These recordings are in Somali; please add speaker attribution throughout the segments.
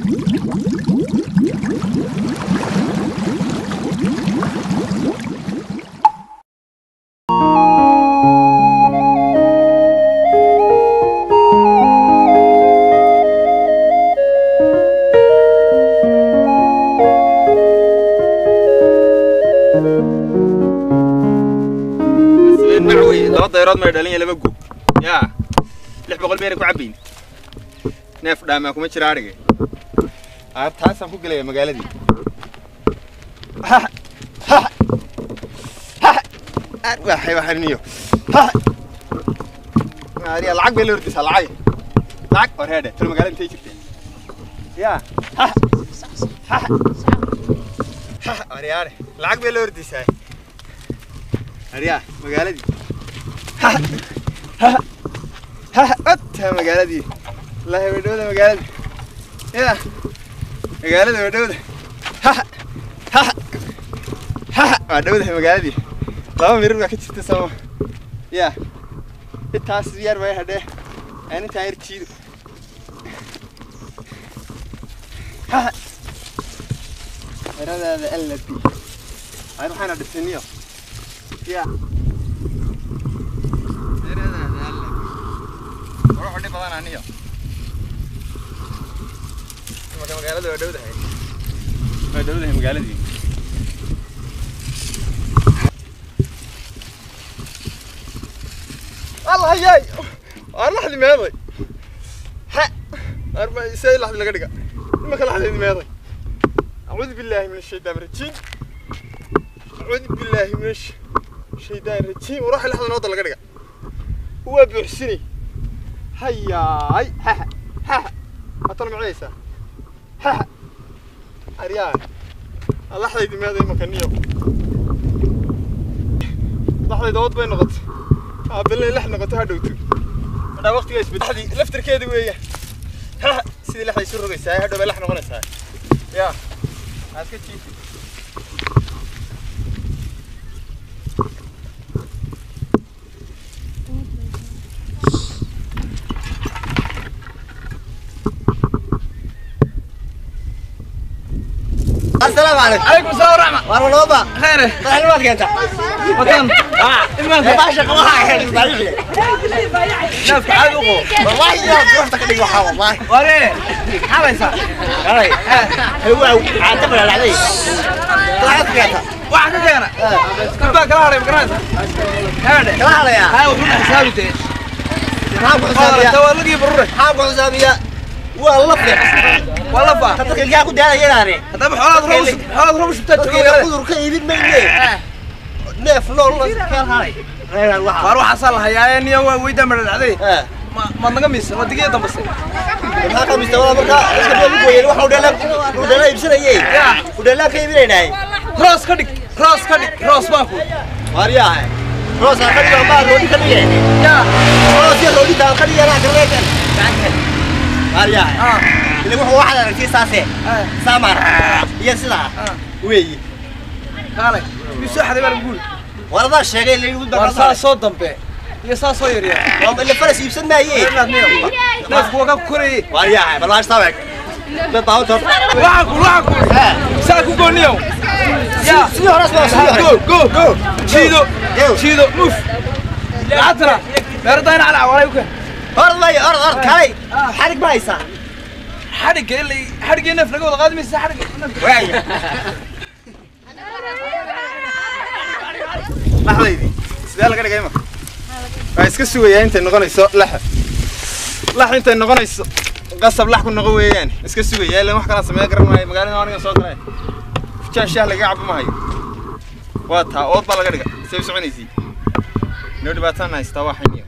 Speaker 1: macwey laba dayrood may dhalin iyo laba guub yaa lix boqol meena ku cabbayn neef dhaamaa kuma jira adhige aar taasaan ku gelaya magaaladii waxay waxaniyo ariya lacag bay la ordaysaa lacag lacag war heedhe talo magaalada intay jirteen yaa aryaare lacag bay la ordaysaa aryaa magaaladii ota magaaladii wallaahi way dhowda magaaladii ya magaalada way dhowda waa dhowdahay magaaladii laba mirir baa ka jirta sooma ya intaas yar bay hadhee aan intaan yar jiido eradaada allabi aan waxaana dhisaniyo ya eradaada allabi waro xidhi badan aniyo marka magaalada waa dhowdahay waa dhowdahay magaaladii الله ياي انا لحد ماضي ها اربع سي لحد لقى دقا ما كان لحد ماضي اعوذ بالله من الشيطان الرجيم اعوذ بالله من الش- الشيطان الرجيم وروح لحد نوض لقى دقا هو بيحسني هياي ها ها اطلع معيسى ها اريان الله حد ماضي مكانيو لحد دوت بين نقط بالله لحنا قطها دوتو أنا وقت جالس بدحدي لفتر كذا ويا ها سيدي لحنا يسر رقيس هاي هذا بلحنا غنس هاي يا عسكت شيء
Speaker 2: السلام عليكم
Speaker 3: عليكم السلام ورحمة
Speaker 2: وارو لوبا
Speaker 3: خير
Speaker 2: معلومات كنت
Speaker 3: مكان اه
Speaker 2: ما باشا قواها حلو بالي
Speaker 3: نفس عاد وقو
Speaker 2: والله يا روحتك اللي وحا والله
Speaker 3: وري حبيسة
Speaker 2: هاي هو عاتب على علي طلعت كنت
Speaker 3: واحد كان كنت كلا هري مكان هذا
Speaker 2: لا يا
Speaker 3: هاي وكنا حسابي تي
Speaker 2: حاب
Speaker 3: والله
Speaker 2: حسابيا
Speaker 3: تولقي بروري
Speaker 2: حاب حسابيا والله فيك
Speaker 3: والله فا
Speaker 2: تطلق الجاك ودانا يناري
Speaker 3: هذا حولاد روش حولاد روش بتاعتك
Speaker 2: قدر كيبين مني نيف لول كان هاي غير الواحد
Speaker 3: فاروح حصل هيا نيا ويدا من العدي
Speaker 2: اه
Speaker 3: ما ما نقميس ما دقيقة بس
Speaker 2: maxaa ka mistawada marka iska baa ugu weeyeen waxa uu dhalaa uu dhalaa ibsanayay uu dhalaa ka iibinaynaay
Speaker 3: روس كدك روس كدك روس باكو
Speaker 2: waaryahay roos aan qadiga baa roodi ka dhigay
Speaker 3: يا
Speaker 2: roos ya roodi taan qadiga la kaleekan waaryahay
Speaker 3: اه
Speaker 2: ile wuxuu waxa aragtay saase
Speaker 3: اه
Speaker 2: saamar iyo sida
Speaker 3: اه
Speaker 2: weeyi
Speaker 3: قالك يسوح هذا بقول
Speaker 2: warada sheegay in lagu
Speaker 3: war saa soo dambe iyo saa soo yaryar
Speaker 2: waa ile faras iibsan maayay
Speaker 3: neefku waa ka korayay
Speaker 2: waaryahay bal waаш taawek dad baa tor
Speaker 3: waxaa ku waxaa ku saa ku gooniyow ya
Speaker 2: sidii horas baa sidii
Speaker 3: go go
Speaker 2: go
Speaker 3: jiido
Speaker 2: go
Speaker 3: jiido muf lacagtana beertayna cala walay ku
Speaker 2: hor lay hor hor kalay xarig ma haysaa
Speaker 3: xadhigga ilay xadhigga neef laga wada qaadi maysa xadhigga
Speaker 2: waaya
Speaker 1: laxdaydii sidee laga dhigay marka waa iska sugayaa intay noqonayso laxa lax intay noqonayso qasab lax ku noqon weeyaan iska sugayaa ilan wax kalaan sameeya garan maayo magaalada aniga soo galay fujaan shaah laga cabo ma hayo waa taa ood baa laga dhiga say u soconaysay noo dhibaataan haystaa waa xiniyo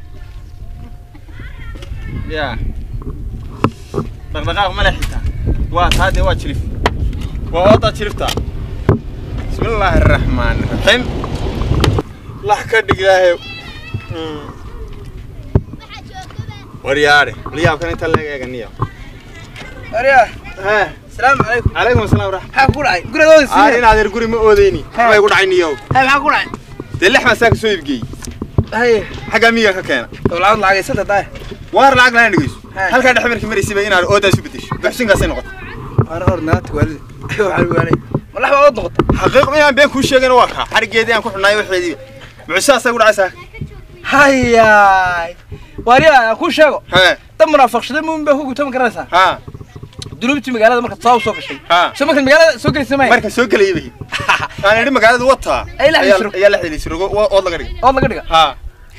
Speaker 1: yaa dhaqdhaqaaq ma leh xitaa waa taa dee waa jilif waa oodaa jiliftaa bismillaahi araxmaani raxiim lax ka dhigaahe waryaare liyaabkan inta leeg eeganiyo
Speaker 3: ariya
Speaker 1: hee
Speaker 3: asalaamu calaykum
Speaker 1: calaykum asalaam waraxmat
Speaker 3: maxaa ku dhacay gurigooda
Speaker 1: aar
Speaker 3: siiya
Speaker 1: in adeer guri ma oodeyni way ku dhacay niyow
Speaker 3: hay maxaa ku dhacay
Speaker 1: dee lix baan saa ka soo iibgeeyey
Speaker 3: hay
Speaker 1: xaggaa miyiga ka keena
Speaker 3: dowlacad lacageysata daay
Speaker 1: waar lacag lana dhigayso
Speaker 3: Haa.
Speaker 1: halkaa dhex markii maraysayba inaad oodaa isu bedesho buxsinkaasay noqotay
Speaker 3: Qaar hor naagta waalid. Waxaa waalid. Malax baa wad noqota.
Speaker 1: xaqiiq inaan been kuu sheegayna waa kaa xarigeedii aan ku xunaayo waxeedii mucjisaasay ku dhacaysaa
Speaker 3: Hayaay. Waariya ku sheego.
Speaker 1: hee
Speaker 3: Dad munaafaqshada muumin baa ku gutama garanaysaa.
Speaker 1: haa
Speaker 3: Dulubti magaalada marka soo soo gashay.
Speaker 1: haa
Speaker 3: Soo marka magaalada soo galaysa ma.
Speaker 1: marka soo gelayay bay aan idhi magaalada wataa
Speaker 3: Ay la
Speaker 1: ayaa-
Speaker 3: xidhiidhso.
Speaker 1: ayaa la xidhiidhso ood laga dhigay
Speaker 3: oo laga dhiga.
Speaker 1: haa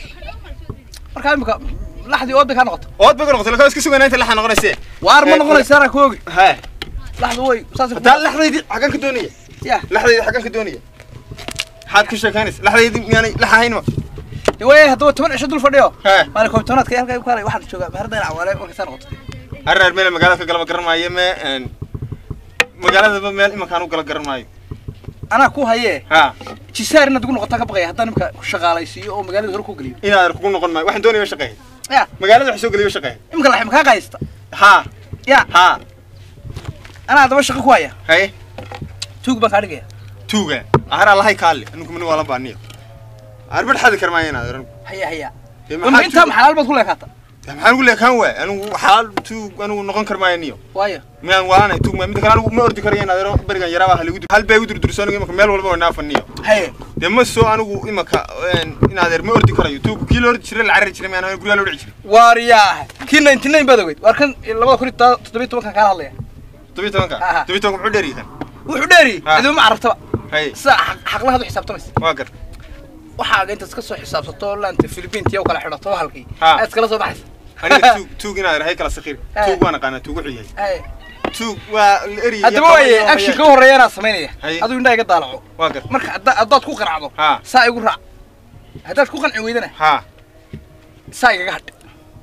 Speaker 3: Marka imika laxdii oo ka noqoto.
Speaker 1: ood bay ku noqotay laakiin iska sugaynaa inta laxa noqonaysee
Speaker 3: Waar ma
Speaker 1: Eh,
Speaker 3: noqonaysaa ra koogi.
Speaker 1: hee
Speaker 3: Laxdu way saas
Speaker 1: hataa laxdaydii xaggan ka doonaya
Speaker 3: Ya.
Speaker 1: laxdaydii xaggan ka doonaya maxaad ku sheekaynaysa laxdaydii miyaanay lax ahayn ma
Speaker 3: way haddaba toban cisho dul fadhiyo.
Speaker 1: hee
Speaker 3: Maalin koobtoonaadka halka ku kaalay waxaan joogaa meherdan cawaale marka saa noqoto.
Speaker 1: arreer meel magaalada ka galaba garan maayo me een, magaaladaba meel imankaan u gala garan maayo
Speaker 3: Anaa ku hayee.
Speaker 1: haa
Speaker 3: Jisaar inaad ugu noqotaa ka baqaya haddaan imika ku shaqaalaysiiyo oo magaalada hore ku geliyo.
Speaker 1: inaad kugu noqon maayo waxaan doonaya shaqeey
Speaker 3: Ya.
Speaker 1: magaalada wax soo geliyo shaqeey
Speaker 3: Imika laxim kaa qaysta.
Speaker 1: haa
Speaker 3: Ya.
Speaker 1: haa
Speaker 3: Anaa haddaba shaqo ku haya.
Speaker 1: haye
Speaker 3: Tuug baan kaa dhigaya.
Speaker 1: tuuga ahara lahay kaale anigu min wala baaniyo arbad xadi karmaa inaad oran
Speaker 3: Haya haya.
Speaker 1: Dee
Speaker 3: Wama
Speaker 1: maxaa
Speaker 3: intaa
Speaker 1: tuug-
Speaker 3: maxalaal baad ku leekaata.
Speaker 1: dee maxaan ugu leekaan waay anigu xalaal tuug anigu noqon karmaayo niyo
Speaker 3: Waayo.
Speaker 1: miyaan waana tuug ma mid kale anigu ma ordi karayo inaad oran berigan yaraaba hal igu dur hal bay igu durdurso anigu imaka meel walba waa naafaniyo
Speaker 3: Haya.
Speaker 1: dee ma soo anigu imaka een, inaad er ma ordi karayo tuug kii la ordi jiray la carari jiray miyaan guryaa la dhici jiray
Speaker 3: Waariyaahe. Kii 99 baad ogeyd. Waar kan 2017 kan kala hadlaya.
Speaker 1: todobiyi tobanka
Speaker 3: Aha.
Speaker 1: todobiyi tobanka muxuu dheeriyi kan
Speaker 3: Wuxuu dheeri.
Speaker 1: Ha.
Speaker 3: Adiga ma carabtaba.
Speaker 1: haye
Speaker 3: Sida xaqlaha u xisaabtamaysa.
Speaker 1: waa gar
Speaker 3: Waxaa inta iska soo xisaabsato laanta Philippines iyo kala xidhato halkii.
Speaker 1: Ha.
Speaker 3: Aad iskala soo baxaysa.
Speaker 1: aniga tuug tuug inaad er hay kala sakiir
Speaker 3: Eh.
Speaker 1: tuug waan aqaanaa tuug wuxuu yahay
Speaker 3: Haya.
Speaker 1: tuug waa la eriyay
Speaker 3: Haddaba waaye action ka horeeyana sameynaya.
Speaker 1: Haye.
Speaker 3: Aduu indhaha iga daalaco.
Speaker 1: waa gar
Speaker 3: Marka hadda- haddaad ku qanacdo.
Speaker 1: Ha.
Speaker 3: Saa igu raac. Haddaad ku qanci weydana
Speaker 1: haa
Speaker 3: saa igaga hadh.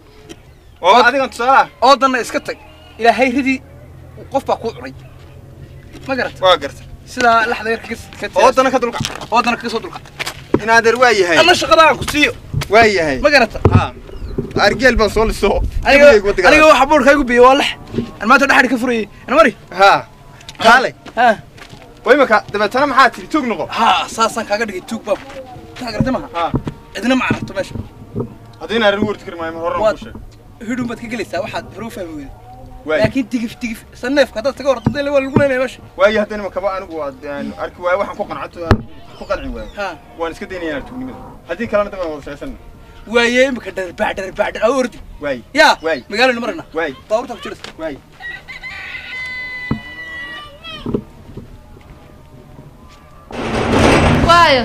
Speaker 1: oo adigan tusaalaha
Speaker 3: oodanna iska tag ilaahay ridii qof baa kuu cunay ma garata
Speaker 1: waa garta
Speaker 3: sidaa laxda yar ka
Speaker 1: oodana ka dulkac
Speaker 3: oodana kaga soo dulqa
Speaker 1: inaadeer waa yahay
Speaker 3: anna shaqada aan ku siiyo
Speaker 1: waa yahay
Speaker 3: ma garata
Speaker 1: haa argeel baan soo liso
Speaker 3: aniga aniga waxa boorka igu biyo waa lex aan maanta dhaxri ka furayay ana mari
Speaker 1: haa kaale
Speaker 3: ha
Speaker 1: waa imaka dabeetana maxaa tiri tuug noqo
Speaker 3: ha saasaan kaaga dhigay tuug baab taa garata maha
Speaker 1: haa
Speaker 3: cidna ma cararto meesha
Speaker 1: haddii inaan arrin wardi kari maayo mar horena
Speaker 3: Waad-
Speaker 1: kuu sheeg
Speaker 3: hidhun baad ka gelaysaa waxaad hore u fahmi weyday
Speaker 1: waay
Speaker 3: laakiin tigif tigif saneefka haddaad taga horto dee waa lagu leynaya meesha
Speaker 1: waayo haddana imakaba anigu waad aan arki waayo waxaan ku qancato aan ku qanci waayo
Speaker 3: ha
Speaker 1: waan iska daynaya inaan tuugnimada haddii kalena daba wada sheesan
Speaker 3: waaye imika dharbaax dharbaax dhar ordi
Speaker 1: waay
Speaker 3: yaa
Speaker 1: Waay.
Speaker 3: magaalana marana
Speaker 1: waay
Speaker 3: baabuurta ku jirta
Speaker 1: waay
Speaker 4: waayo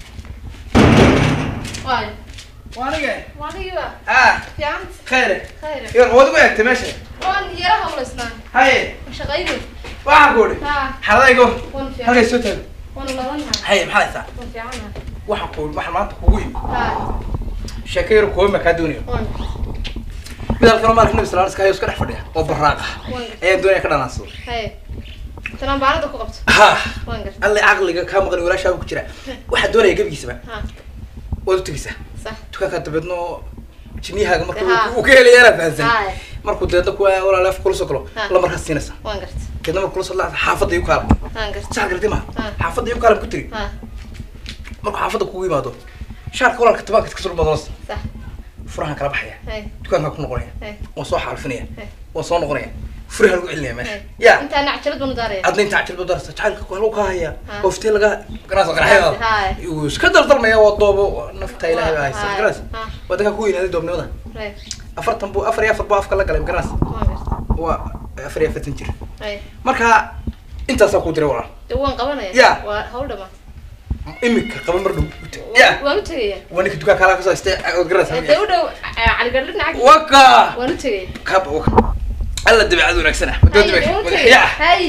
Speaker 4: waayo
Speaker 3: waa aniga
Speaker 4: waanigiba
Speaker 3: ah
Speaker 4: fiicanta
Speaker 3: khayre
Speaker 4: khayr
Speaker 3: yar waad ugu eegtay meesha
Speaker 4: waan yara hawlaysnaa
Speaker 3: haye
Speaker 4: shaqayni
Speaker 3: waxaan ku odhi
Speaker 4: haa
Speaker 3: xaladaygo
Speaker 4: waan fiican
Speaker 3: halkay soo taago
Speaker 4: waan ulalanaa
Speaker 3: haye maxaa haysaa
Speaker 4: waan fiicanaha
Speaker 3: waxaan ku waxaan maanta kugu yimi
Speaker 4: haa
Speaker 3: sheeko yar kuwa ma kaa doonayo
Speaker 4: waan
Speaker 3: mid halkan oo maalka nabi sallallahu alayhi wasallam iska dhex fadhiya oo barraaq ah
Speaker 4: waan
Speaker 3: ayaan doonaya ka dhanaansado
Speaker 4: haye tanaan baarada ku qabto
Speaker 3: ha
Speaker 4: waan garta
Speaker 3: alle caqliga kaa maqan walaashaaba ku jira waxaan doonaya gebigiisaba
Speaker 4: haa
Speaker 3: waad u tegeysaa
Speaker 4: sax
Speaker 3: dukaankaa dabeedno jinniyahaaga marka
Speaker 4: Ha.
Speaker 3: uu- uu ka helaya inaad fahansan
Speaker 4: haye
Speaker 3: markuu deedna kuwa walaal af kula soo galo
Speaker 4: Ha.
Speaker 3: la markaas siinaysa
Speaker 4: waan garta
Speaker 3: deedna markuu kula soo laacda xaafadda igu kaalam
Speaker 4: waan garta
Speaker 3: sax gartay maha
Speaker 4: Ha.
Speaker 3: xaafadda igu kaalam ku tiri
Speaker 4: haa
Speaker 3: markuu xaafadda kugu yimaado shaarka walaalka tabaanka iska sulmadoonas
Speaker 4: sax
Speaker 3: furahan kala baxaya
Speaker 4: haye
Speaker 3: dukaankaa ku noqonaya
Speaker 4: haye
Speaker 3: waan soo xaalfinaya
Speaker 4: Hey.
Speaker 3: waan soo noqonaya furaha lagu celinaya meesha
Speaker 4: haye
Speaker 3: ya
Speaker 4: intaa nacjalad banu daaraya
Speaker 3: adna inta cajilba darasta jacaylka ku haluu ka haya
Speaker 4: Ha.
Speaker 3: oo fitee laga garaasa qaraxyada
Speaker 4: Hay.
Speaker 3: uu iska daldalmaya waa doobo nafta ilaahay baa haysa
Speaker 4: Hay.
Speaker 3: garaas
Speaker 4: Ha.
Speaker 3: waa dadka ku weynaaday doobnimada
Speaker 4: haye
Speaker 3: afartan buu afar iyo afar buu afka la galay garaas
Speaker 4: waan garta
Speaker 3: waa afar iyo afartan jir
Speaker 4: haye
Speaker 3: marka intaasaa ku diray walaal
Speaker 4: dee waan qabanaya
Speaker 3: Ya.
Speaker 4: waa hawl dhamaan
Speaker 3: imika qaba mar dhow ya
Speaker 4: waan u tegaya
Speaker 3: waa ninka dukaan kaalaa kasoo haystay ood garaas
Speaker 4: dee u dhow caligadho dhinaca
Speaker 3: waka
Speaker 4: waan u tegaya
Speaker 3: kaba waka alla dabeecad wanaagsan ah wadoo
Speaker 4: Haye, waan u
Speaker 3: dabeec
Speaker 4: tegaya
Speaker 3: ya
Speaker 4: haye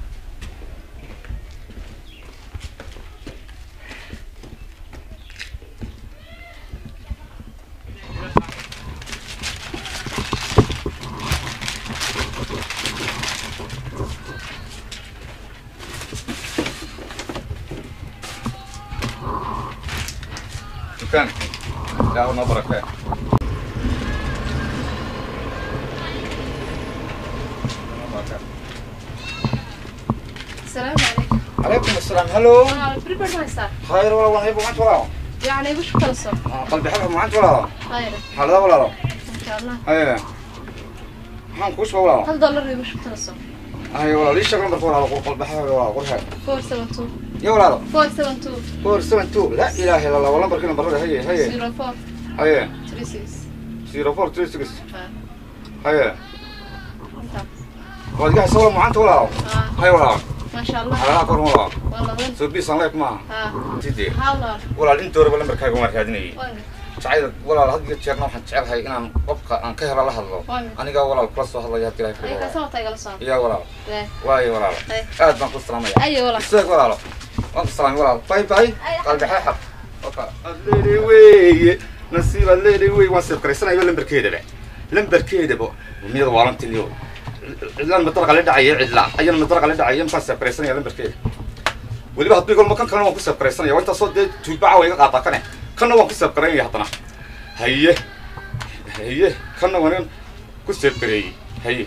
Speaker 1: dukaan ilaahu noo barakee
Speaker 4: السلام عليكم
Speaker 2: عليكم السلام هلو
Speaker 4: انا بريبر ما يصير
Speaker 2: خير والله والله يبغى معك ولا
Speaker 4: يعني وش خلصوا
Speaker 2: قلبي حلو معك ولا
Speaker 4: خير
Speaker 2: حلو ولا
Speaker 4: ان شاء الله
Speaker 2: ايه maxaan kuu soo walaa
Speaker 4: هل دولار وش خلصوا
Speaker 5: ay walaal ii sheeg lambarka walaalo qolbaxa walaalo qorxa
Speaker 4: four seven two
Speaker 5: ya walaalo
Speaker 4: four seven two
Speaker 5: four seven two la ilaaha illa allah waa lambarkii lambarada haye haye
Speaker 4: zero four
Speaker 5: haye
Speaker 4: three six
Speaker 5: zero four three six
Speaker 4: Ah,
Speaker 5: haye
Speaker 4: intaas.
Speaker 5: waad iga haysa walaal macaanta walaalo
Speaker 4: Ah,
Speaker 5: haye walaalo
Speaker 4: maasha allah
Speaker 5: xalaalaha kor walaalo
Speaker 4: waa laban
Speaker 5: soo biisan leek maaha
Speaker 4: Ah,
Speaker 5: sidee
Speaker 4: haa walaal
Speaker 5: walaal intooraba lambarkaaga waan raadinayay
Speaker 4: waa mid
Speaker 5: jacayl walaal had iyo jeerna waxaan jecelahay inaan qofka aan ka hela la hadlo
Speaker 4: Waa mid.
Speaker 5: anigaa walaal kula soo hadlaya hadii ilahay
Speaker 4: ay
Speaker 5: ka
Speaker 4: kaasa wata igala socon
Speaker 5: iya walaal
Speaker 4: Weh.
Speaker 5: waayo walaalo
Speaker 4: Ay.
Speaker 5: aad baan ku salaamaya
Speaker 4: ayo walaal
Speaker 5: isaag walaalo waan ku salaamay walaal bay bay
Speaker 4: Ay.
Speaker 5: qalbi xeexab oka aad leedahay weeye nasiib aad leedahay weeye waan seef garaysanaya lambarkeedaba lambarkeedaba miyada waalantilio cidlaan madaraqa la dhacaya cidla ayana madaraqa la dhacaya intaan seef garaysanaya lambarkeeda weliba haddii golma kan kalena waan ku seef garaysanaya waa intaasoo dee tuubaca waa iga qaataa kane kanna waan ku seef garaynaya haddana haye haye kanna waan ku seef gareeyey haye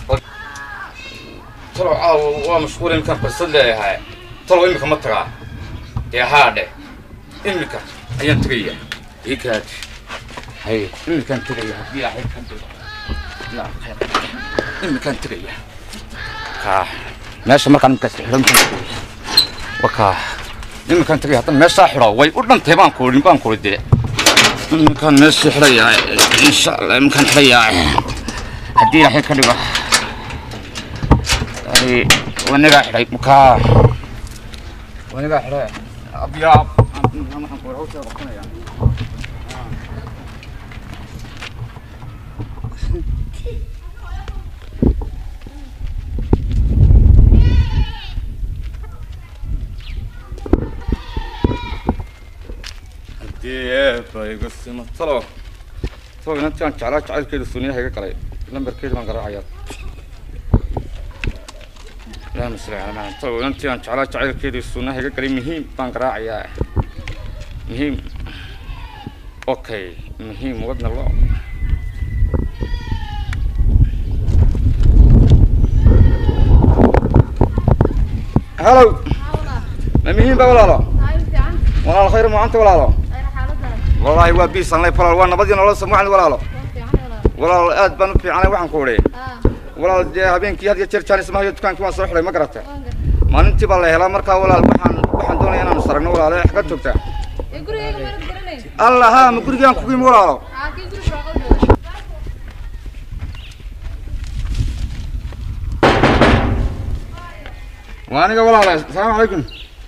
Speaker 5: talo caawa waa mashquul iminkaan fursad leeyahay talo imika ma tagaa dee haadhe imika ayaan tegaya ikaad hay imikaan tegaya haddii ilaahay ka dhigo ilaa khayr imikaan tegaya kaa meesha markaan imikaas xidhan wakaa imikaan tegaya haddana meeshaa xidho way u dhantay baan kuudhin baan kuudi dee imikaan meeshii xidhayaa insha allah imikaan xidhayaa haddii ilaahay ka dhigo يعني ونقع حري مكا ونقع حري أبيض أنا حنقول عوسى بقنا يعني hadii bayga sima talo talo inantaan jeclaa jacaylkeeda suniyaha iga galay lambarkeeda baan garaacayaa اللهم صل على محمد طيب انت ان شاء الله جعل كيدي السنه هيك قريب مهم بان قراعيا مهم اوكي مهم ودنا الله هلو ما مهم بقى ولا لا
Speaker 4: ay fiican
Speaker 5: ولا الخير ما انت ولا لا
Speaker 4: ay xaaladda
Speaker 5: والله هو بيس الله يفضل وانا بدي نلا سمع ولا لا
Speaker 4: waa fiican walaal
Speaker 5: ولا اد بان في انا waxaan ku wariye
Speaker 4: ah
Speaker 5: walaal dee habeenkii had iyo jeer jaanis maayo dukaankii waan soo xidhay ma garata
Speaker 4: waan gar
Speaker 5: maalintii baa la helaa markaa walaal waxaan waxaan doonaya inaan saragno walaale xagga joogtaa
Speaker 4: ee gurigayga maad garanay
Speaker 5: allah haa ma gurigaan kugu yimi walaalo
Speaker 4: aa kii guri shaqadooda
Speaker 5: waa aniga walaala asalaamu calaykum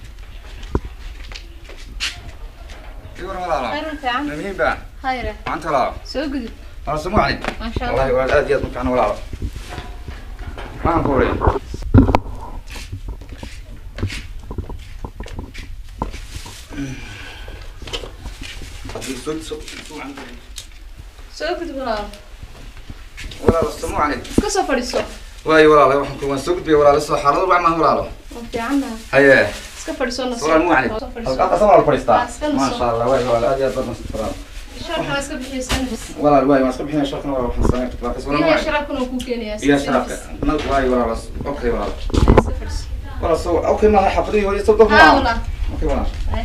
Speaker 5: iwar walaalo
Speaker 4: khayr fiican
Speaker 5: ma muhiim baa
Speaker 4: khayre
Speaker 5: maanta walaalo
Speaker 4: soo gudub
Speaker 5: wala samu calayk
Speaker 4: maasha
Speaker 5: wallahi
Speaker 4: allah
Speaker 5: walaal aad iyo aad u fiican walaalo maxaan ku wariye
Speaker 4: soo gudub walaal
Speaker 5: walaalo samu calayk
Speaker 4: iska soo fadhiiso
Speaker 5: waayo walaalo waxaan ku waan soo gudbiyay walaalo soo xaalado wac maaha walaalo
Speaker 4: waa fiicanna
Speaker 5: haye
Speaker 4: iska fadhiiso na
Speaker 5: walaal mu calayk
Speaker 4: soo fadhiiso
Speaker 5: halkaas walaal fadhiistaa
Speaker 4: Ah, iska naso.
Speaker 5: maasha allah waayo walaal aad iyo aad baad nasad walaalo
Speaker 4: sharka waa iska bixiyeysanaysa
Speaker 5: walaal waayo waan iska bixinaya sharkan walaal waxaan sameyn kartaa walaal mu
Speaker 4: biyaha
Speaker 5: calayk
Speaker 4: sharaabkuna wuu kuu keenayaa
Speaker 5: iyo sharaabka nag waayo walaalo okay walaalo
Speaker 4: iska fadhiiso
Speaker 5: walaal soo okay maaha xafadihii hooyo soo dof
Speaker 4: haa
Speaker 5: maaha
Speaker 4: walaal
Speaker 5: okay walaal
Speaker 4: Ay.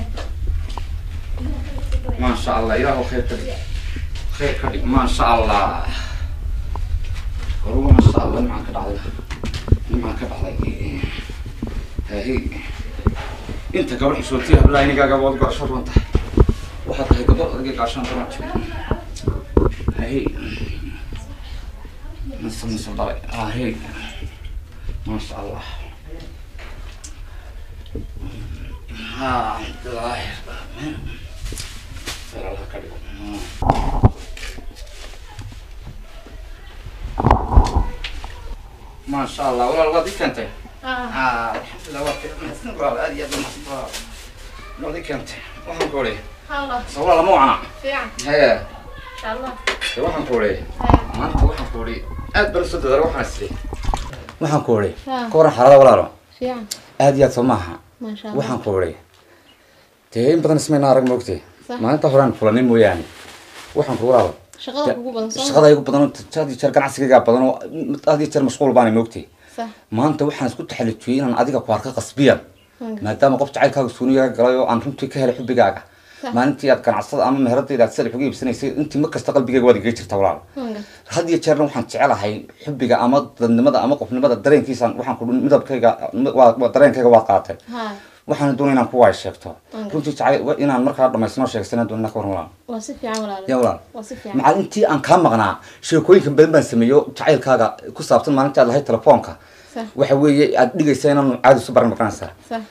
Speaker 5: ما شاء الله إله خير كدي خير كدي ما شاء الله هو ما شاء الله معك بعض معك بعض هي انت قبل حسوتيها بلا اني قاعد اقول قرشر وانت واحد هي قبل دقيقة عشان تروح هي نص نص ضرب اه هي ما شاء الله ها الله Espera la cargo. ما شاء الله والله الوظيفة انت
Speaker 4: ah
Speaker 5: اه الحمد لله وفي والله هذه يد الوظيفة انت waxaan ku ori
Speaker 4: haa walaal
Speaker 5: sawla lama wacna
Speaker 4: fiican
Speaker 5: hee
Speaker 4: insha allah
Speaker 5: de waxaan ku ori
Speaker 4: Haya.
Speaker 5: maanta waxaan ku ori aad baan soo dadaal waxaan isli waxaan ku ori
Speaker 4: Ah.
Speaker 5: ka waran xaalada walaalo
Speaker 4: fiican
Speaker 5: aad iyo aad soo maaha
Speaker 4: maasha allah
Speaker 5: waxaan ku ori dee in badan ismayna arag moogtay
Speaker 4: Sax.
Speaker 5: maalinta horaan fulanin mooyaane waxaan ku walaalo
Speaker 4: shaqada kugu badan soo
Speaker 5: shaqada igu badan oo had iyo jeer ganacsigayga badan oo had iyo jeer mashquul baana moogtay
Speaker 4: sax
Speaker 5: maanta waxaan isku taxalujiyey inaan adiga ku arka qasbiyan
Speaker 4: Waan gartay.
Speaker 5: maadaama qof jacaylkaaga suuniyaga galay oo aan runtii ka helay xubbigaaga
Speaker 4: Sax.
Speaker 5: maalintii aad ganacsada ama meheradayda aad salix uga iibsanaysay intii mar kasta qalbigayga waad igaga jirta walaal
Speaker 4: waan gartay
Speaker 5: had iyo jeerna waxaan jecelahay xubbiga ama dadnimada ama qofnimada dareenkiisaan waxaan ku midabkayga waa- waa dareenkayga waad qaatay
Speaker 4: haa
Speaker 5: waxaan doonay inaan kuwaay sheegto
Speaker 4: Mm.
Speaker 5: runtii jacay inaan markaa dhamaysano sheegsanaa doonina ka waran walaal
Speaker 4: waa si fiican walaal
Speaker 5: yaa walaal
Speaker 4: waa si fiican
Speaker 5: macal intii aan kaa maqnaa sheekooyinka badan baan sameeyo jacaylkaaga ku saabsan maalintii aad lahayd telefoonka
Speaker 4: sax
Speaker 5: waxa weeye aad dhigaysa inaan caadi isu baran maqanaysaa
Speaker 4: sax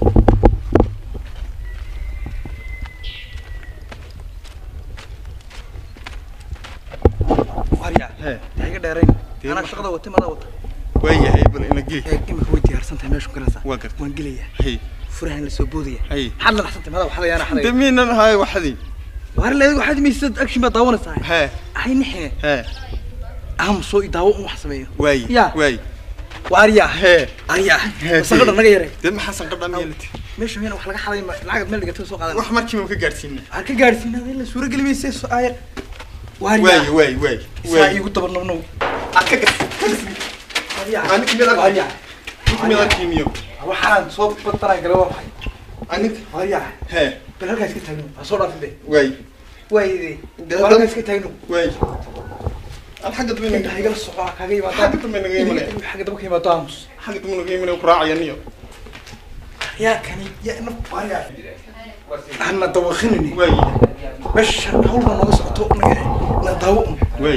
Speaker 3: warya
Speaker 1: Hee.
Speaker 3: ha iga dheerayn
Speaker 1: Dee
Speaker 3: anaa
Speaker 1: ma-
Speaker 3: shaqada wata madaa wata
Speaker 1: waayahay bal ina geli
Speaker 3: ee imika way diyaarsan tahay meeshu galaysaa
Speaker 1: Waa gartay.
Speaker 3: waan gelaya
Speaker 1: hay
Speaker 3: furahan la soo boodaya
Speaker 1: hay
Speaker 3: maxaad la dhaxsantay madaa waxada yaana xaday
Speaker 1: damiinan haay waxdii
Speaker 3: waar leedahay waxaad imaysad action baad daawanaysaa
Speaker 1: hee
Speaker 3: ahay nixine
Speaker 1: hee
Speaker 3: aham soo i daawo un wax sameeyo
Speaker 1: waay
Speaker 3: Ya.
Speaker 1: waay
Speaker 3: waarya
Speaker 1: hee
Speaker 3: arya
Speaker 1: Hee.
Speaker 3: sanqadha naga yare
Speaker 1: dee maxaa sanqadha meelati
Speaker 3: meesha meel wax laga xaday ma- lacagad meel dhigatay soo qaadan
Speaker 1: wax markii ma ka gaadhsiina
Speaker 3: waxaan ka gaadhsiinaa in la suura geli maysa soo aayar
Speaker 1: waay
Speaker 3: waarya
Speaker 1: waay waay
Speaker 3: saa
Speaker 1: waay
Speaker 3: iigu dabarnabnow
Speaker 1: aad ka gas
Speaker 3: waarya
Speaker 1: Aniga meel arki-
Speaker 3: waarya
Speaker 1: ninka meel arkiimiyo
Speaker 3: waxaan soo badtanaa gala waa maxay
Speaker 1: aniga
Speaker 3: waarya
Speaker 1: hee
Speaker 3: bal halkaas ka taagno ha soo dhaafin be
Speaker 1: waay
Speaker 3: waayde
Speaker 1: Dee
Speaker 3: bal halkaas ka taagno
Speaker 1: waay al xagga dambe
Speaker 3: inta
Speaker 1: naga
Speaker 3: igala soco kaaga yimaado
Speaker 1: xagga dambe naga imanaya
Speaker 3: xagga daba ka yimaado aamus
Speaker 1: xagga dambe naga imanaya ku raacaya niyo
Speaker 3: yaa kani yaa ina waarya hana dawaqinini
Speaker 1: waay
Speaker 3: meesha hawlba nooga socoto naga na daawo un
Speaker 1: waay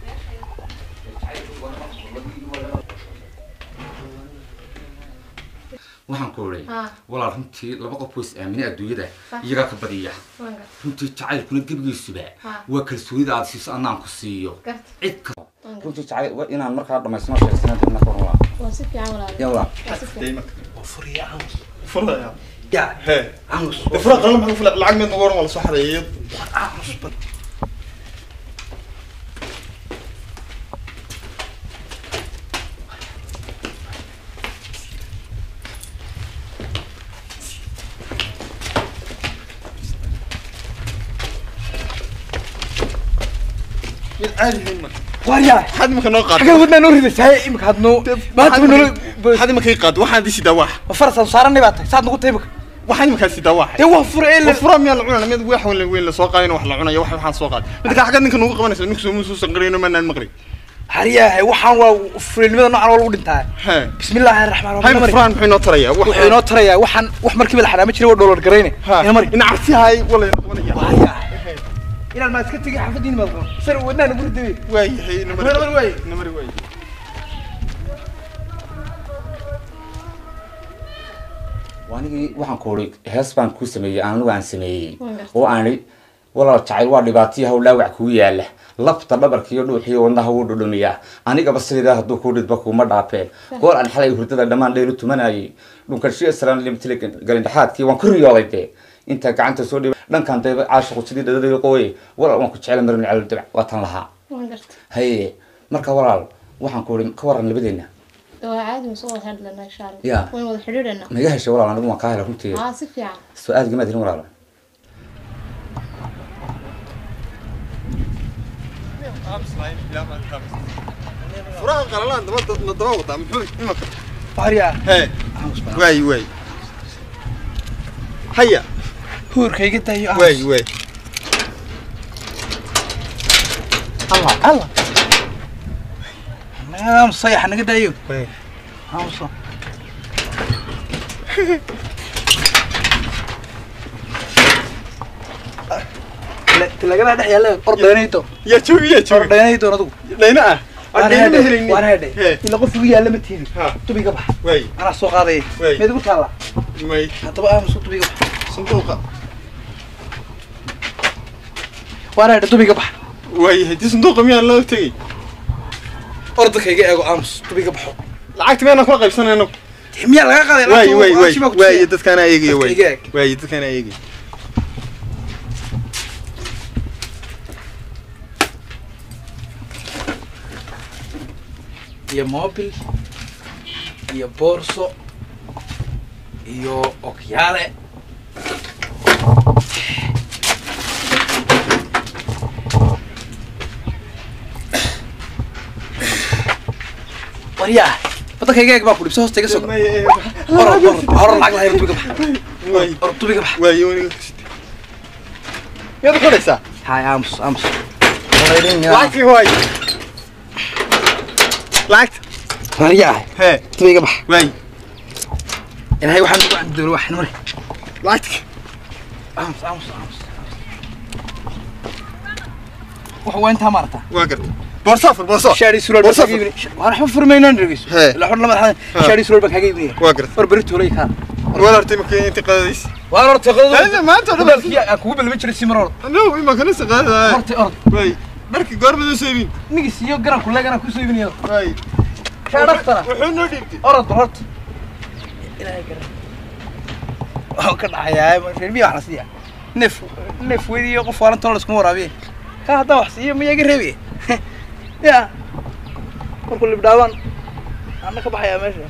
Speaker 5: waxaan ku oray
Speaker 4: haa
Speaker 5: walaal runtii laba qof way is aaminay adduunyada
Speaker 4: Sax.
Speaker 5: iyagaa ka badiya
Speaker 4: waan gartay
Speaker 5: runtii jacaylkuna gebigiisuba
Speaker 4: Ha.
Speaker 5: waa kalsoonida aad siiso anaan ku siiyo
Speaker 4: gartay
Speaker 5: cid ka
Speaker 4: waan gartay
Speaker 5: runtii jacayl waa inaan markaa dhamaysano sheegsanaa doonina ka waran walaal
Speaker 4: waa si fiican walaal
Speaker 5: yaa walaal
Speaker 4: waa si fiican
Speaker 1: dayma
Speaker 3: oo furiya aamus
Speaker 1: furaya
Speaker 3: yaa
Speaker 1: hee
Speaker 3: aamus
Speaker 1: dee fura qalan maxaa fula lacag meed nagu oran waa la soo xareeyay
Speaker 3: aamus bad
Speaker 1: mid caadi hayn marka
Speaker 3: waarya
Speaker 1: maxaad imika noo qaad
Speaker 3: xagga wadnaa noo ridaysaa imika hadno maanta ma nolo
Speaker 1: maxaad imika ii qaad waxaan disi dawaax
Speaker 3: ma farasaan saaranay baa tahay saad nagu tahay imika
Speaker 1: waxaan imika si dawaax
Speaker 3: dee waa fura ee la
Speaker 1: fura miyaa la cunana mid wax weyn weyn la soo qaadayna wax la cunayo wax waxaan soo qaad mid ka xagga ninka nagu qabanaysa ninka soo muusuu sanqarayno maanaan maqri
Speaker 3: haryahay waxaan waa fulinimada noocan waa lagu dhintaa
Speaker 1: hee
Speaker 3: bismillaahi raxmaan
Speaker 1: hay
Speaker 3: raxiim
Speaker 1: furaan muxuu inoo tarayaa
Speaker 3: wuxuu inoo tarayaa waxaan wax markiiba la xanaama jiray waa dholar garayne ina mari
Speaker 1: ina cabsi hay wala ina qabanaya
Speaker 3: waaryahay inaan maa iska tegay xaafadiin maad qabo sar wadnaa nagu ridaye
Speaker 1: waayahay ina mari
Speaker 3: Ina mari waaye.
Speaker 1: ina mari waaye
Speaker 5: anigii waxaan ku oray hees baan kuu sameeyey anigu aan sameeyey
Speaker 4: Waan gartay.
Speaker 5: oo aan idhi walaal jacayl waa dhibaatiyo hawlaawac kugu yaala lafta dhabarka iyo dhuuxiyo wadnaha wuu dhudhumiyaa anigaba sidaa hadduu kuu dhidba kuuma dhaafeen goor aan xalay hurdada dhammaan dhaylu tumanayay dhunkanshiya salaan limtile galindhaxaadkii waan ku riyooday dee intaa gacanta soo dhiba dhankan dayba caashiqu sidii dhadadayo qooye walaal waan ku jecla marin calo dabac waa tan lahaa
Speaker 4: waan gartay
Speaker 5: haye marka walaal waxaan ku oray ka waran labadeenna
Speaker 4: waa caadi ma soo wada hadlanaa insha allah
Speaker 5: Ya.
Speaker 4: waan wada xidhiidhanaa
Speaker 5: ma iga heshay walaal anigu waan kaa hela runtii
Speaker 4: haa si fiican
Speaker 5: su-aal gamaad helin walaal
Speaker 1: furaha qalalaan daba na daba wadaa muxuu imika
Speaker 3: waaryahay
Speaker 1: hee
Speaker 3: aamus bad
Speaker 1: waay waay haya
Speaker 3: huurkayga daayo
Speaker 1: waay
Speaker 3: aamus
Speaker 1: waay
Speaker 3: allah allah aamus sayaxa naga daayo
Speaker 1: waay
Speaker 3: aamuso tilagadaa dhex yaalla ordhaynaydo
Speaker 1: yaa joogi yaa joogi
Speaker 3: ordhaynaydo adigu
Speaker 1: dhayna ah
Speaker 3: waan
Speaker 1: dhayna ma
Speaker 3: hedhay
Speaker 1: helin
Speaker 3: waan hedhay
Speaker 1: hee
Speaker 3: ila qof igu yaalla ma tiidi
Speaker 1: ha
Speaker 3: tubiga bax
Speaker 1: waay
Speaker 3: anaa soo qaadaya
Speaker 1: Wey.
Speaker 3: meed igu taalla
Speaker 1: may
Speaker 3: haddaba aamuso tubiga bax
Speaker 1: sanduuqa
Speaker 3: waan hedhay tubiga bax
Speaker 1: waayahay dii sanduuqa miyaan loo tegey
Speaker 3: ordakayga eego aamus tubiga baxo
Speaker 1: lacagta miyaanan kula qaybsanayno
Speaker 3: miyaa laga qaaday
Speaker 1: waay waay waay
Speaker 3: Aashima ku
Speaker 1: waay
Speaker 3: tusiya.
Speaker 1: dadkaana eegaya waay
Speaker 3: Dadka iga eeg.
Speaker 1: waay dadkaana eegaya
Speaker 3: iyo mobil iyo boorso iyo okyaale waryaa wadankayga eeg baa ku dhibso hoosta iga sogo
Speaker 1: May- eh,
Speaker 3: hor hor hor lacag lahayn tubiga bax
Speaker 1: waay
Speaker 3: hor tubiga bax
Speaker 1: waay waniga miyaad uxidhaysaa
Speaker 3: hay aamus aamus
Speaker 1: lacagtii waay lacagta
Speaker 3: waryaa
Speaker 1: hee
Speaker 3: tuba iga bax
Speaker 1: waay
Speaker 3: ilaahay waxaan ugu cabdi doona waxan mare
Speaker 1: lacagta
Speaker 3: aamus aamus aamus wax waa intaa maarata
Speaker 1: waa garta boorso fur boorso
Speaker 3: shaari surool baan
Speaker 1: Boorso
Speaker 3: kaga iibinaya waan waxba furmaynaan dhegeyso
Speaker 1: Hee.
Speaker 3: ila xor lama xadan shaari surool baan kaga iibinaya
Speaker 1: waa garta
Speaker 3: war beri toolay kaa
Speaker 1: wala artay markii inta qadaysa
Speaker 3: waan horta
Speaker 1: Hada,
Speaker 3: qadada
Speaker 1: maanta oo dhan
Speaker 3: hadalkii aan kugu balmi jiray si mar hore
Speaker 1: no ima kana saqaada
Speaker 3: horta ord
Speaker 1: waay dharkii goormada soo iibin
Speaker 3: nigis iyo garan kuleeg anaa kusoo iibinaya
Speaker 1: waay
Speaker 3: shaa dhaftana
Speaker 1: wuxuu noo dhiibtay
Speaker 3: orod bal horta ilaahay garan waxaan ka dhacayaa reer miya wax la siiya neef neef weydiiyo qof waalantan la iskuma waraabiye ka haddaan wax siiyo miyaa iga reebiye ya markuu libdhaabaan anna ka baxayaa meesha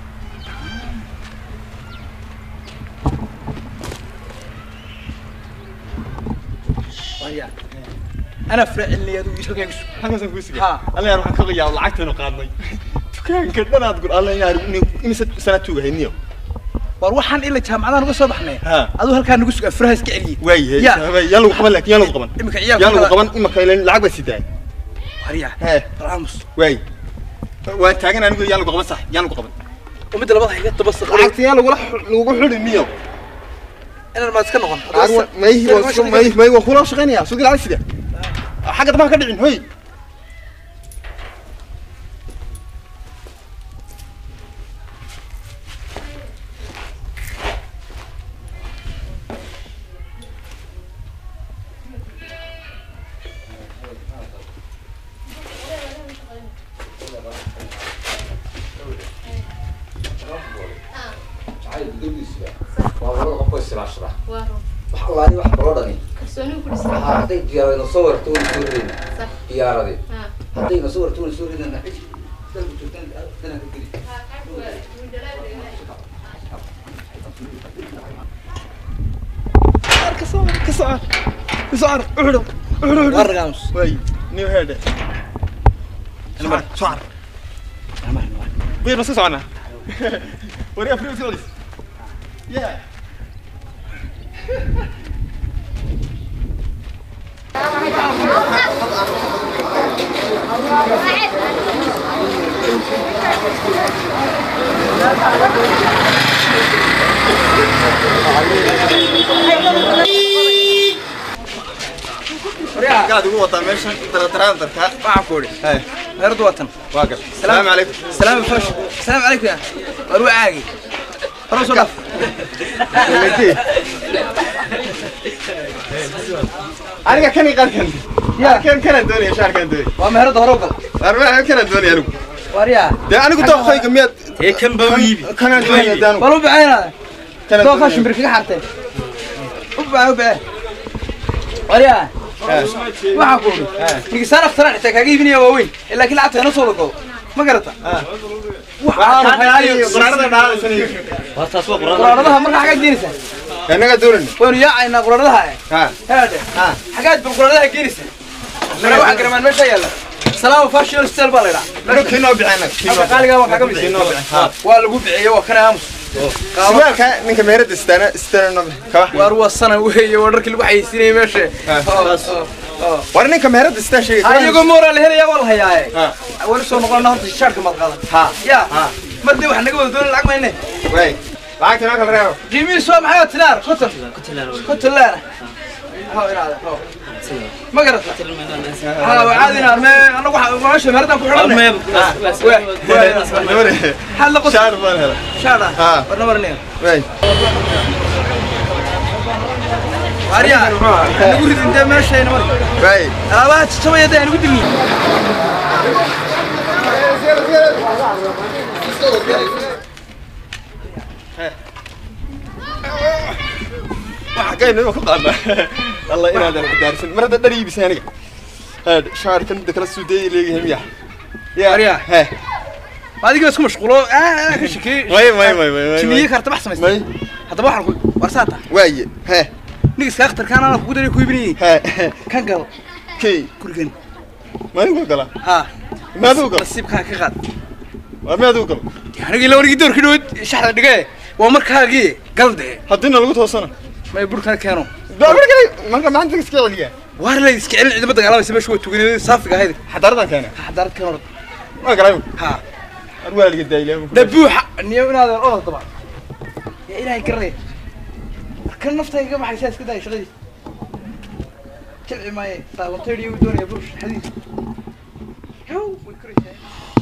Speaker 3: waya ana faracelinaya adigu halkaa isu
Speaker 1: halkaasaan kuu sigay
Speaker 3: Ha.
Speaker 1: alla yaar waxaan ka qayaa lacagtaynu qaadnay dukaanka dhanaad gur alla yaar imise sanad tuugahay niyo
Speaker 3: war waxaan ila jaamacadaan uga soo baxnay
Speaker 1: Ha.
Speaker 3: aduu halkaa nagu suga furaha iska celiyey
Speaker 1: waay
Speaker 3: Ya.
Speaker 1: yaa lagu qaban laakiin yaa lagu qaban
Speaker 3: imika
Speaker 1: yaa lagu
Speaker 3: ciyaalka
Speaker 1: qaban imaka ilan lacag baa sidaay
Speaker 3: warya
Speaker 1: hee
Speaker 3: alaamus
Speaker 1: waay waan taagan anigu yaa lagu qaban sax yaa lagu qaban
Speaker 3: umidda labada xiga daba saqo
Speaker 1: lacagta yaa lagula lagugu xidhi niyo
Speaker 3: inaan maad iska noqon
Speaker 1: may may may waan kula shaqaynayaa suuqi lacag sida xagga dambaan ka dhicin hoy
Speaker 4: waa run
Speaker 2: waxalaani wax kaloo dhani
Speaker 4: kalsooni ku dhisan
Speaker 2: waxaa hadday diyaarado soo warto wana soo ridin
Speaker 4: sax
Speaker 2: diyaaradii
Speaker 4: ha
Speaker 2: haddayna soo warto wana soo ridin dalku joogtaan danaa ka geli
Speaker 1: ka soo ka soo ka soo uxidho uxidho
Speaker 3: war alaamus
Speaker 1: waay niyo heedhe سعر سعر بير بس سعنا وريها فريق سعودي يا قاعد هو طال ماشي ترى ترى ترى
Speaker 3: waxaan ku idhi
Speaker 1: هاي
Speaker 3: reerdu waa tan
Speaker 1: واقف السلام عليكم
Speaker 3: salaam fash salaam calaykum ya war waa caagi hore soo dhaaf
Speaker 1: aniga kan iqan kan ya kan kan doonaya shaar kan doonaya
Speaker 3: waa meherada hore u gal
Speaker 1: arma kan doonaya anigu
Speaker 3: war yaa
Speaker 1: de anigu dooqayga miyaad
Speaker 5: ee kan baa u iibi
Speaker 1: kan doonaya daanu
Speaker 3: bal u bixinaa
Speaker 1: kan
Speaker 3: dooqa shimbir kaga xarteen u bixin u bixin war yaa waxaan ku idhi nigisaan akhtaraan xitaa kaaga iibinaya waaweyn laakiin lacagta ina soo lago ma garata waxaan hayaayo
Speaker 1: quraarada dhaadaysan
Speaker 3: quraaradaha markaa xaggaad geenaysaa
Speaker 1: anaga doonayna
Speaker 3: waynu yaacaynaa quraaradaha
Speaker 1: ha
Speaker 3: heede
Speaker 1: ha
Speaker 3: xaggaad bal quraaradaha geenaysaa mana waxaa garamaan meesha yaalla salaama fashion style baa la idhaa
Speaker 1: anigu kiinoo bixina
Speaker 3: halka qaaligaa waa kaaga bixi
Speaker 1: kiinoo bixin ha
Speaker 3: waa lagu bixiyey waa kana aamus
Speaker 1: suwaalka ninka meerada istaana istaana no kaba
Speaker 3: waar waa sana weeye waa dharkii lagu xayeysiinayay meesha
Speaker 1: war ninka meerada istaa
Speaker 3: ha
Speaker 1: sheegay
Speaker 3: iyagoo mooraa la helaya waa la hayaaye
Speaker 1: ha
Speaker 3: weli soo noqona horta shaarka maad qaadan
Speaker 1: ha
Speaker 3: ya
Speaker 1: ha
Speaker 3: mar dee wax naga wada doona lacag mayne
Speaker 1: way lacagta noo kala reebo
Speaker 3: qiimihiisu waa maxay tinaar konton konton laana ha inaada ho ma garata ha waa caadi inaar me anagu meesha meeradan ku xidhanne xaad la qos
Speaker 1: shaar baan hela
Speaker 3: shaada
Speaker 1: Ha.
Speaker 3: warna marnaya
Speaker 1: way
Speaker 3: waarya nagu ridin dee meeshayna mar
Speaker 1: way
Speaker 3: alaabaha jajabaya dee nagu dilni
Speaker 1: waxa kayna ku qaadna allah inaad aan daarsan mar hadda dhar iibisay aniga had shaar kan kala suudeeyay leeyahay miya
Speaker 3: Arya.
Speaker 1: he
Speaker 3: adiga isku mashquulo ah ka shakii
Speaker 1: may may may may
Speaker 3: jimiye karta bax samaystay
Speaker 1: may
Speaker 3: haddaba waxaan ku warsaata
Speaker 1: waaye he
Speaker 3: nigiska akhtarkaan ana kugu daray ku ibinayay
Speaker 1: he
Speaker 3: kan gal
Speaker 1: kay
Speaker 3: gurigan
Speaker 1: maadigu gala
Speaker 3: ha
Speaker 1: maadigu gala
Speaker 3: nasiibkaa ka qaad
Speaker 1: waa maadigu gala
Speaker 3: anigii la wargii doorkii dhaweyd shaxda dhige waa markaagii gal dee
Speaker 1: haddina lagu toosana
Speaker 3: may burkana keeno
Speaker 1: doobar kale marka maanta iska celiya
Speaker 3: waar la iska celin ciidama dagaalamaysa meesha waa tuganay saafiga ahayd
Speaker 1: xadaaradan keena
Speaker 3: xadaarad kan orod
Speaker 1: waa galay
Speaker 3: ha
Speaker 1: ar waa liga daayilay
Speaker 3: dabuuxa niyo inaadan orod daba yaa ilaahay garanaya kan naftayga ka baxaysaa iska daaya shaqadiis jilci maaye daawantaydiyo u doonaya burush xadiis yow way koraysaa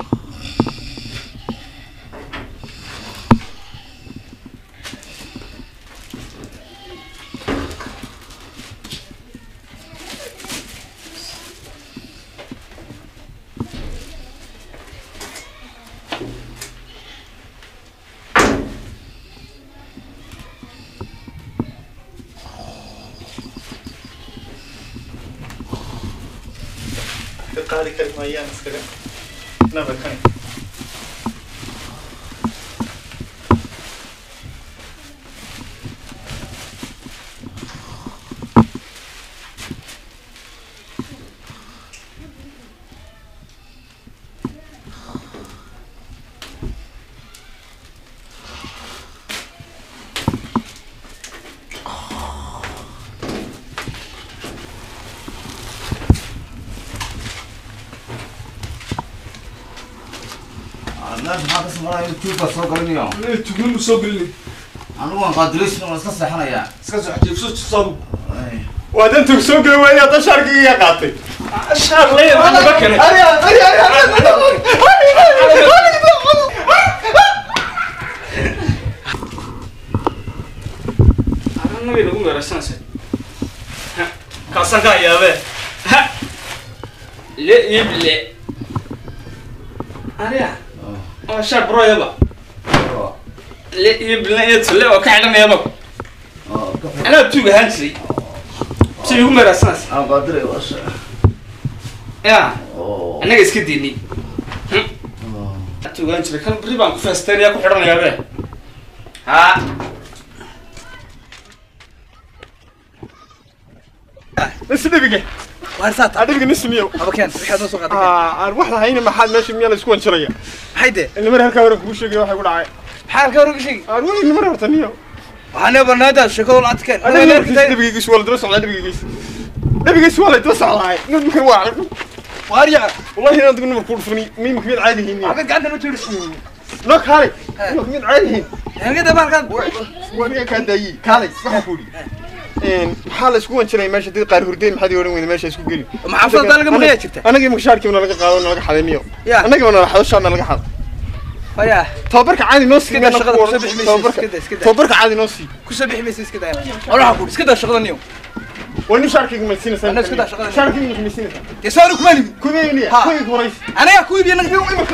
Speaker 1: qaadi kari maayaan iskaga nabadkan
Speaker 2: meesha maxaa ka samaraya tuuba soo galinayo
Speaker 1: tugun soo gelin
Speaker 2: anigu waan qaadilaysna waan iska seexanayaa
Speaker 1: iska soo xajiibso soo waa dan tug soo geli waaya dan shaarkii iga qaatay
Speaker 3: shaar leeyahay daba kale
Speaker 1: ari ari ari
Speaker 3: nabi lagu meeraysanaysa kaasaan kaa yaabee le ible ariya waa shaar broyaba le ible iyo tule oo ka xidhanayaba anaa tuug ahaan jiray si igu meeraysanaysa
Speaker 2: aan qaadilay waasha
Speaker 3: ya annaga iska diinay tuug ahaan jiray kan beri baan ku feesteenaya ku xidhanayaabe ha
Speaker 1: is dhibige
Speaker 3: waarsaata
Speaker 1: adhibiga nismiyow
Speaker 3: haba keen wixii aad noo soo qaaday
Speaker 1: aan wax lahayna maxaad meesha miyaa la isku wanjiraya
Speaker 3: maxay dee
Speaker 1: ilmar halkaa hore kugu sheegay waxay ku dhacay
Speaker 3: maxaa halka hore ka sheegi
Speaker 1: aan weli ilmar horta niyo
Speaker 3: waxaana barnaamijda sheekadoo la adkeen
Speaker 1: dhibigiis waa la daba socdaa dhibigiis dhibigiis waa la daba socdaa nimankan waa
Speaker 3: waarya
Speaker 1: wallahi inaan dib nimanku dhufani mimika mid caadi yihiin
Speaker 3: waxaad gacanta noo tiiris
Speaker 1: no kaalay nimanka mid caadi yihiin
Speaker 3: hangada baalkan
Speaker 1: waa niga kaa daayey kaalay waxaan ku idhi maxaa la isku wanjiraya meesha dad qaar hurdeen maxaad odhan weyda meesha isku geli
Speaker 3: maxaafadda laga maqlayaa jirta
Speaker 1: anagii makashaarkiiba nalaga qaado nalaga xaday niyo
Speaker 3: Ya.
Speaker 1: annagiiba nala xado shaar nalaga xado
Speaker 3: waya
Speaker 1: tababarka caadi noo sii
Speaker 3: Iska daa shaqada, kusoo bixi maysid,
Speaker 1: tababarka
Speaker 3: iska daa, iska daa.
Speaker 1: tababarka caadi noo sii
Speaker 3: kusoo bixi maysa iska daa walaxa ku iska daa shaqada niyo
Speaker 1: waa nin shaarkayga maysiinaysaa
Speaker 3: Anna iska daa shaqada.
Speaker 1: shaarkayga maysiinaysaa
Speaker 3: dee soo kuma libi
Speaker 1: kudayniya
Speaker 3: Ha.
Speaker 1: kuyga horaysa
Speaker 3: anaga ku iibiya naga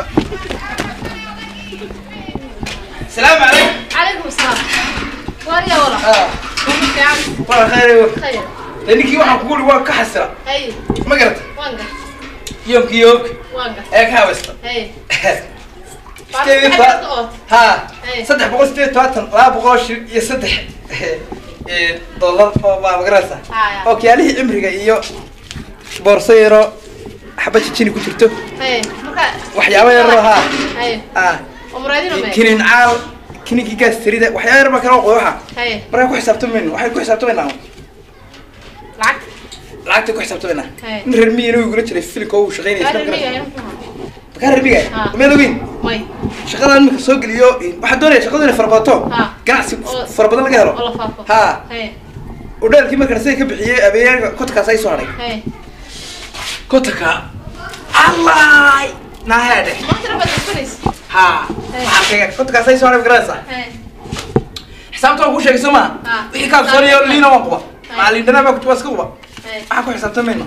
Speaker 3: salaamu calaykum
Speaker 4: عليكم السلام واريا ولا يعني
Speaker 3: waa khayr
Speaker 4: خير
Speaker 3: dee ninkii waxaan kugu waa ka xasira
Speaker 4: هي
Speaker 3: ma garata
Speaker 4: وانقع
Speaker 3: yoomkii yoomki
Speaker 4: وانقع
Speaker 3: ee ka hawaysta
Speaker 4: هي
Speaker 3: Sideed iyo toban- ha
Speaker 4: Hey.
Speaker 3: saddex boqol sideed iyo tobantan laba boqol shil iyo saddex ee, dollar oo baa magaraysa
Speaker 4: Haya.
Speaker 3: oo kiyaalihii cimriga iyo boorso yaro xaba jijini ku jirto
Speaker 4: هي مركا
Speaker 3: waxyaabo yaroo ha
Speaker 4: هي
Speaker 3: ah
Speaker 4: ومرادين ما
Speaker 3: kinin caal kininkii gaas tirida waxyaabo yar baa kala qoy waxa
Speaker 4: هي
Speaker 3: markaa ku xisaabtamayno waxay ku xisaabtamaynaa
Speaker 4: العكس
Speaker 3: lacagta ku xisaabtamaynaa
Speaker 4: Hey.
Speaker 3: in reer miyiina igula jiray filimka uu shaqaynaya
Speaker 4: قال
Speaker 3: iska
Speaker 4: لي
Speaker 3: magaraysa
Speaker 4: يعني
Speaker 3: makaa reer miyiga
Speaker 4: Ah.
Speaker 3: meed ogeyn
Speaker 4: ماي
Speaker 3: shaqadan imika soo geliyo waxaa doonaya shaqadu inay farabato
Speaker 4: Ah.
Speaker 3: ganacsi
Speaker 4: Oo-
Speaker 3: fara badan laga helo
Speaker 4: والله فافو
Speaker 3: ha
Speaker 4: هي
Speaker 3: udheelkii markaan siday ka bixiyey abeeyaga kotankaas ay soo hadhay
Speaker 4: هي
Speaker 3: kotanka allaay naaheedhe
Speaker 4: ما ترى بس كويس
Speaker 3: ha waxaa sheegay kotankaas ay soo hadhay magaraysaa
Speaker 4: هي
Speaker 3: xisaabta waan kuu sheegay soo maha
Speaker 4: Ah.
Speaker 3: wixii kaa sooniyo liina waan quba
Speaker 4: Ah.
Speaker 3: macalin dhanaa baa kutuba iska quba
Speaker 4: هي
Speaker 3: waxaan ku xisaabtamayno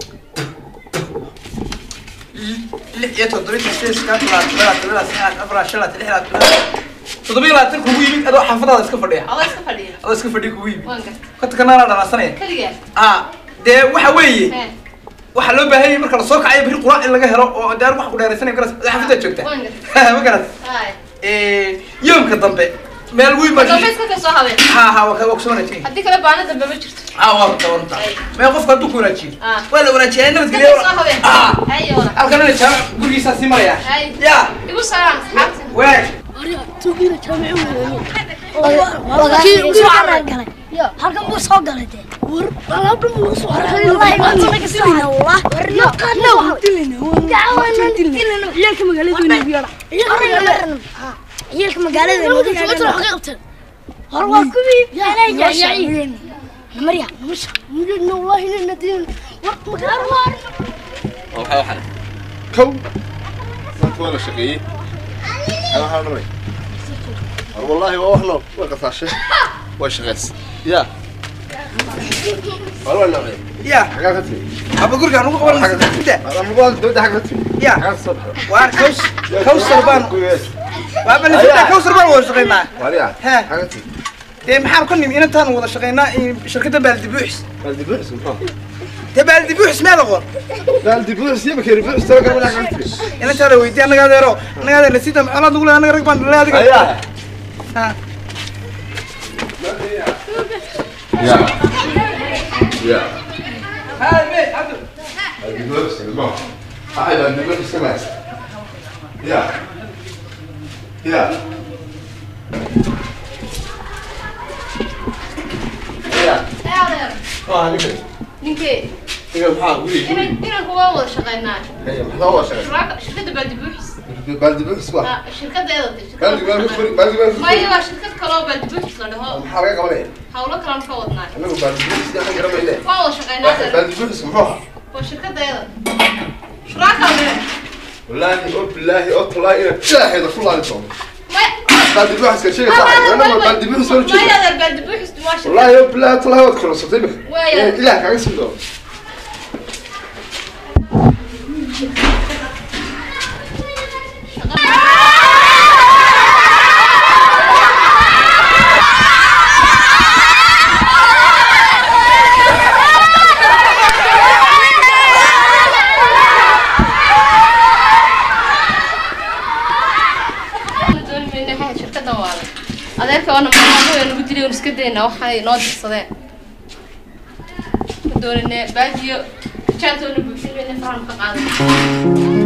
Speaker 3: lix iyo toddobiitan sideed sagaal todobaad todobaad todobaad sagaal afar shan labaatan lix labaatan todobaad toddoba iyo labaatan kugu yimid adoo xaafadaada iska fadhiya
Speaker 4: الله يستفادي
Speaker 3: adoo iska fadhiya kugu yimid
Speaker 4: وانقع
Speaker 3: kotanka naanaa dhanaasanaya
Speaker 4: كليا
Speaker 3: ah dee waxa weeye
Speaker 4: هي
Speaker 3: waxaa loo baahan yahay marka lasoo kacayo biri quraac in laga helo oo dee wax ku dheeraysanay garas xaafidda joogta ma garas
Speaker 4: هاي
Speaker 3: yoomka dambe meel weyn baa
Speaker 4: طب بس كذا صح هذا
Speaker 3: ha ha waa ka waa kusoo wanaajiyay
Speaker 4: هديك لا بعنا دم بمجرت
Speaker 3: ha waa runta waa runta mee qofka hadduu ku wanaajiyo
Speaker 4: Ah.
Speaker 3: waa la wanaajiyay nabadgelyo
Speaker 4: كذا صح هذا
Speaker 3: ah
Speaker 4: هاي ولا
Speaker 3: halkan ina jaamac gurigiisaa sii maraya
Speaker 4: هاي
Speaker 3: ya
Speaker 4: يقول سلام حبيبتي
Speaker 3: waag
Speaker 6: Kii ugu soo caraan galay. halkan buu soo galay dee war alaabdhan buu soo haray wallahi waan naga siina wallah war yo qadna waa dilina waan dilina ciyalka magaalada weyn ugu yara ciyalka magaalada weyn ugu yara war waa kuwii anay yaayay namariya namasha mudina wallahi inna dilina war magaalo waar
Speaker 2: waxaa waxaan
Speaker 1: kow maanta waa la shaqeeyey waxaa dhamay war wallaahi waa wax nool waa qasaashe waa shaqeys ya war waa noocee
Speaker 3: ya
Speaker 1: xagaa ka timi
Speaker 3: aba gurigaan ugu qaban inta
Speaker 1: amagool dowladda xagga ka timi
Speaker 3: ya
Speaker 1: xagaa ka soo baxda
Speaker 3: waar kaws kawsar baan waaba nafita kawsar baan wada shaqaynaa
Speaker 1: wariya
Speaker 3: He.
Speaker 1: xagaa timi
Speaker 3: dee maxaan ka nimi inantaan wada shaqaynaa in shirkadda baaldibuuxis
Speaker 1: baaldi buuxis muxuu
Speaker 3: dee baaldibuuxis meeda qoon
Speaker 1: baaldi buuxis iyo bakeeri buuxis taba garba xagaa ka timi
Speaker 3: inantaada weydiya annaga adeero annaga adeer nasiida maxaalaad nugu leedahay annaga rag baan dhalay adiga
Speaker 1: ayaa
Speaker 3: Ha.
Speaker 1: ya ya
Speaker 3: Haa, mee, Cabdu.
Speaker 1: baaldi buuxis ilmo axay baaldi buuxis ka maas ya ya ya
Speaker 4: adeer
Speaker 1: waa ninka
Speaker 4: ninkee
Speaker 1: ninka maxaa guri
Speaker 4: inan inanku waa wada shaqaynaa
Speaker 1: haya maxaa waa shaqeys
Speaker 4: shuraaka shirkadda baaldibuuxis
Speaker 1: baaldi buuxis waa
Speaker 4: Ah, shirkaddeeda de
Speaker 1: baaldi baaldi furi baaldi baaldi furi
Speaker 4: maya waa shirkad kaloo baaldibuuxis la dhaho
Speaker 1: maxaa laga qabanaya
Speaker 4: hawlo kalaan ka wadnaa
Speaker 1: anagu baaldi buuxis yaa garamayne
Speaker 4: waa wada shaqaynaa adeer
Speaker 1: baaldi buuxis muxuu ahaa
Speaker 4: waa shirkaddeeda shuraaka le
Speaker 1: wallaahi oo bilaahi oo talaahi ina jaaxeeda ku laali doono
Speaker 4: maya
Speaker 1: baaldi buuxis ka sheega saaxib anagu baaldi buuxis oo
Speaker 4: maya
Speaker 1: jeeda
Speaker 4: adeer baaldibuuxis waa shirkad
Speaker 1: wallaahi oo bilaahi oo talaahi waad korosatay imika
Speaker 4: Waaya.
Speaker 1: ilaah kaaga sii doono
Speaker 4: dooni mayno waxay shirkaddan waale adeerka waana maamaamo ee nagu dilay oon iska dayna waxay noo dirsadeen ma doonine baajiyo jaantoona buuxin mayne farahan ka qaadan